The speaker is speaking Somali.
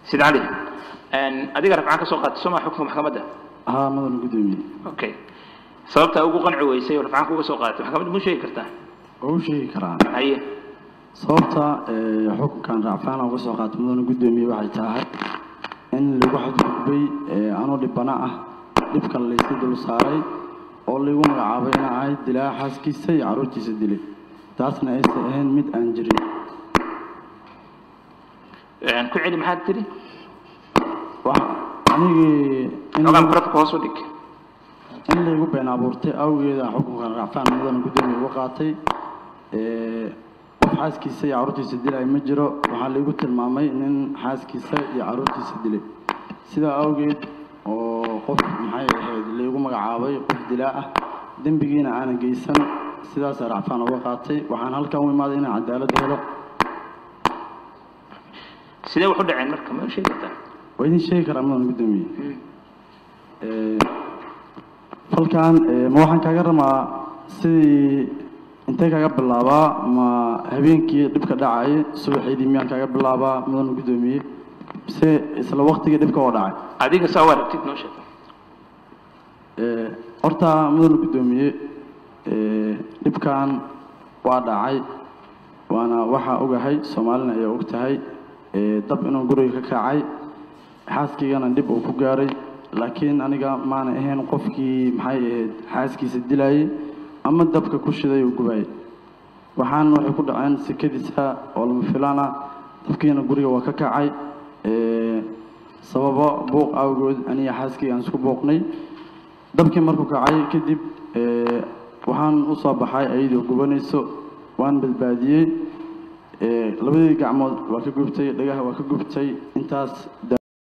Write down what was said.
sid cali adiga rafcaan ka soo qaatay soo maa xukunka maxkamadda haa mudan gudoomiye okay sababta ugu qanci weysay oo rafcaanka uga soo qaadatay maxkamadda muu sheegi kartaa waa u sheegi karaan haye sababta ee, xukunkan racfaana uga soo qaatay mudana gudoomiye waxay tahay in lagu xadgudbay ee, anoo dhibana ah dhibkan layska dul saaray oo laygu magacaabay inaan ahay dilaa xaaskiisa iyo carruurtiisa dilay taasna aysan ahayn mid aan jirin ku celi maxaad tiri wax anigii in xogaan barafka hoos u dhig in laygu been abuurtay awgeeda xukunkan racfaan mudana gudoomiye uga qaatay ee, qof xaaskiisa iyo carruurtiisa dilay ma jiro waxaa laygu tilmaamay nin xaaskiisa iyo carruurtiisa dilay sidaa awgeed oo qof maxay ahayd laygu magacaabay qof dilaa ah dembigiina aanan geysan sidaasaa racfaan uga qaatay waxaan halkan u imaaday inaan cadaalad helo sidee wax u dhaceen marka ma sheegi kartaa waa idin sheegi karaa mudan gudoomiye Ee, falkan ee, ma waxaan kaaga rabaa sidii intee kaaga bilaabaa ma habeenkii dhibka dhacay subaxeydii miyaan kaaga bilaabaa mudan gudoomiye mise isla waqtigii dhibka oo dhacay adiga saa u aragtid noo sheeg Ee, horta mudan gudoomiye ee, dhibkan waa dhacay waana waxaa ogahay soomaalina ayaa og tahay ee, dab inuu guriga ka kacay xaaskiigana dhib uu ku gaaray laakiin aniga maana ahayn qofkii maxay ahayd xaaskiisa dilayay ama dabka ku shiday uu gubayay waxaan waxay ku dhaceen sekadiisa oo lama filaan ah dabkiina guriga waa ka kacay ee, sababo buuq awgood aniga xaaskii aan isku buuqnay dabkii markuu kacay kadib ee, waxaan u soo baxay ayadoo gubanayso waan badbaadiyey ee, labadii gacmood waa ka gubtay dhagaha waa ka gubtay intaas